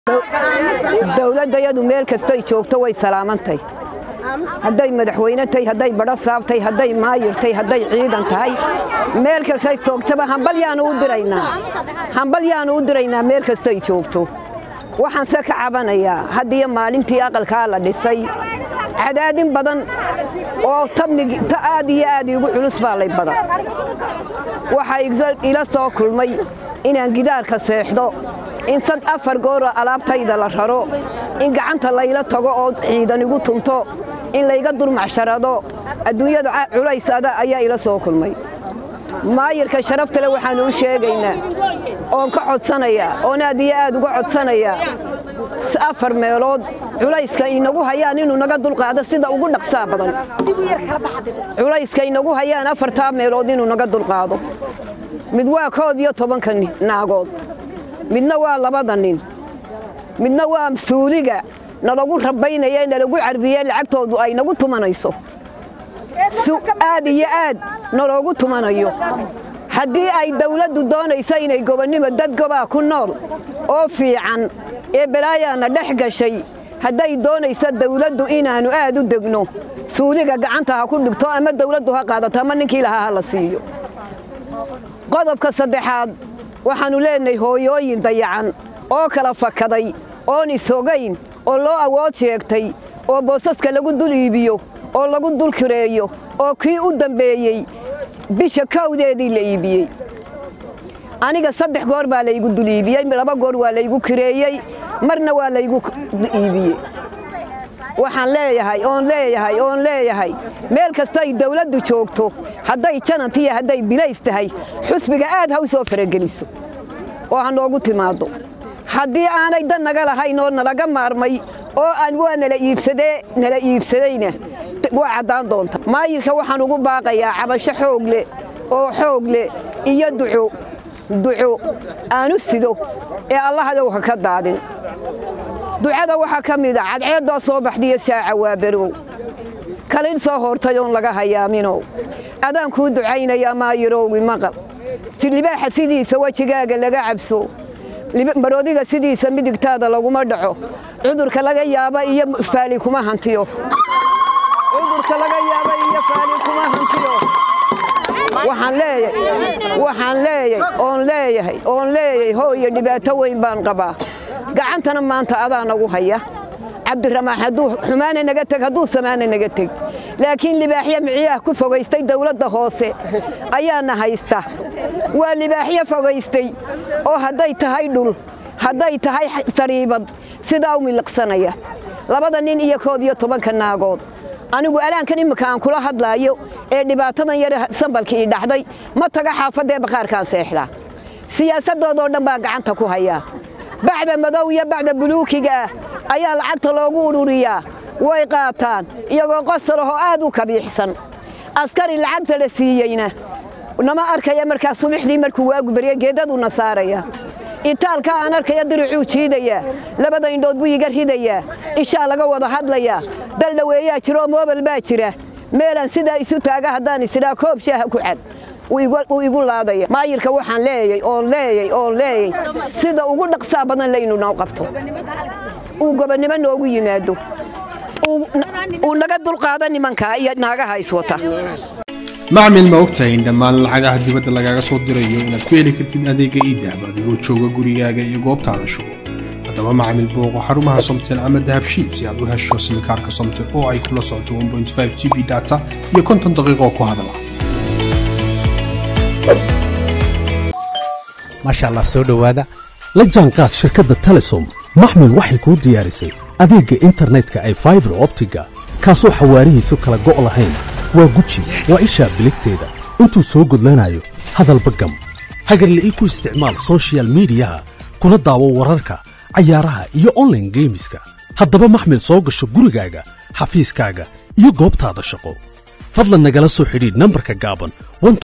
dowladdayadu meel kastay joogto way salaamantay hadday madaxweyne tahay hadday badho saabtay hadday maayirtay hadday ciidan tahay meel kastay joogtaba hambalyaanu u diraynaa hambalyaanu u diraynaa meel kastay joogto waxaanse ka cabanayaa haddiyo maalintii aqalkaa la dhisay cadaadin badan oo tabnig ta aad iyo aad iigu culus baa lay badan waxaa ila soo kulmay inaan gidaarka seexdo in sad afar gooroo alaabtayda la raro in gacanta layla tago oo ciidan igu tunto in layga dulmacsharado adduunyada culays ada ayaa ila soo kulmay maayirka sharaftale waxaanu u sheegaynaa oon ka codsanayaa oon aad iyo aad uga codsanayaa afar meelood culayska inagu hayaan inuu naga dulqaado sida ugu dhaqsaa badan culayska inagu hayaan afartaa meelood inuu naga dulqaado mid waa koob iyo tobanka naagood midna waa labada nin midna waa suuliga nalagu rabaynaya nalagu carbiye lacagtoodu ay nagu tumanayso aad iyo aad naloogu tumanayo haddii ay dawladdu doonaysa inay gobonnimo dad gobaa ku nool oo fiican ee balaayaana dhex gashay hadday doonaysa dawladdu inaannu aad u degno suuliga gacanta ha ku dhigto ama dawladdu ha qaadato ama ninkii lahaa ha la siiyo qodobka saddexaad waxaannu leenahay hooyooyin dayacan oo kala fakaday oon isogayn oo loo awood sheegtay oo boosaska lagu dul iibiyo oo lagu dul kireeyo oo kii u dambeeyey bisha kawdeedii la iibiyey aniga saddex goor baa laygu dul iibiyey laba goor waa laygu kireeyey marna waa laygu iibiyey waxaan leeyahay oon leeyahay oon leeyahay meel kastay dawladdu joogto hadday janantiyo hadday bilays tahay xusbiga aad ha u soo farageliso oo ha noogu timaaddo haddii aanay dan naga lahayn oo nalaga maarmay oo aan waa nala iibsadee nala iibsadayna waa caddaan doonta maayirka waxaan ugu baaqayaa cabasho xoog leh oo xoog leh iyo duco duco aanu sido ee allahadow ha ka daadin ducada waxaa ka mid a cadceeddoo soo baxdiyo shaaca waa berow kalin soo hortay oon laga hayaaminow adaan kuu ducaynayaa maayirowgi maqal silibaaxa sidiisa wejigaaga laga cabso maroodiga sidiisa midigtaada laguma dhaco cudurka laga yaaba iyo faali kuma hantiyo cudurka laga yaaba iyo faali kuma hantiyo waxaan leeyahay waxaan leeyahay oon leeyahay oon leeyahay hooyo dhibaato weyn baan qabaa gacantana maanta adaa nagu haya cabdiramaan hadduu xumaana naga teg hadduu samaana naga teg laakiin libaaxyo miciyaah ku fogaystay dawladda hoose ayaana haysta waa libaaxyo fogaystay oo hadday tahay dhul hadday tahay sariibad sidaa u miliqsanaya labada nin iyo koob iyo tobanka naagood anigu alaankan imminka aan kula hadlaayo ee dhibaatadan yare sambalka ii dhaxday ma taga xaafaddaee bakhaarkaan seexdaa siyaasaddoodoo dhan baa gacanta ku hayaa bacda madow iyo bacda buluukiga ah ayaa lacagta loogu ururiyaa way qaataan iyagoo qosalahoo aad u kabiixsan askari lacagta la siiyeyna nama arkaya markaa subaxdii markuu waagu barya geedaduna saaraya itaalka aan arkaya diricuu jiidayaa labada indhood buu iga ridayaa ishaa laga wada hadlayaa daldhaweeyaa jira oo moobal baa jira meelaan sidaa isu taaga haddaan isidhaa koob shaaha ku cad wuu igu laadaya maayirka waxaan leeyay oon leeyay oon leeyay sida ugu dhaqsaa badan laynu noo qabto uu gobonnimo noogu yimaado uu naga dulqaado nimankaa iyo naagaha iswata macmil ma ogtahay in dhammaan lacagaha dibadda lagaaga soo dirayo inaad ku heli kartid adeega iidahab adigoo jooga gurigaaga iyo goobtaada shugo haddaba macmil booqo xarumaha somtel ama dahabshiid si aad u hesho simikaarka somtel oo ay kula socoto g b data iyo konton daqiiqo ku hadala maasha allah soo dhowaada la jaanqaad shirkadda telesom maxmil waxay kuu diyaarisay adeegga internetka ay faibar optiga kaasoo xawaarihiisu kala go' lahayn waa guji waa ishaa biligteeda intuu soo gudlanayo hadalba gam hagarle ii ku isticmaal sochial midiyaha kuna daawo wararka cayaaraha iyo onlaine geemiska haddaba maxmil soo gasho gurigaaga xafiiskaaga iyo goobtaada shaqo fadlan nagala soo xidhiidh nambarka gaaban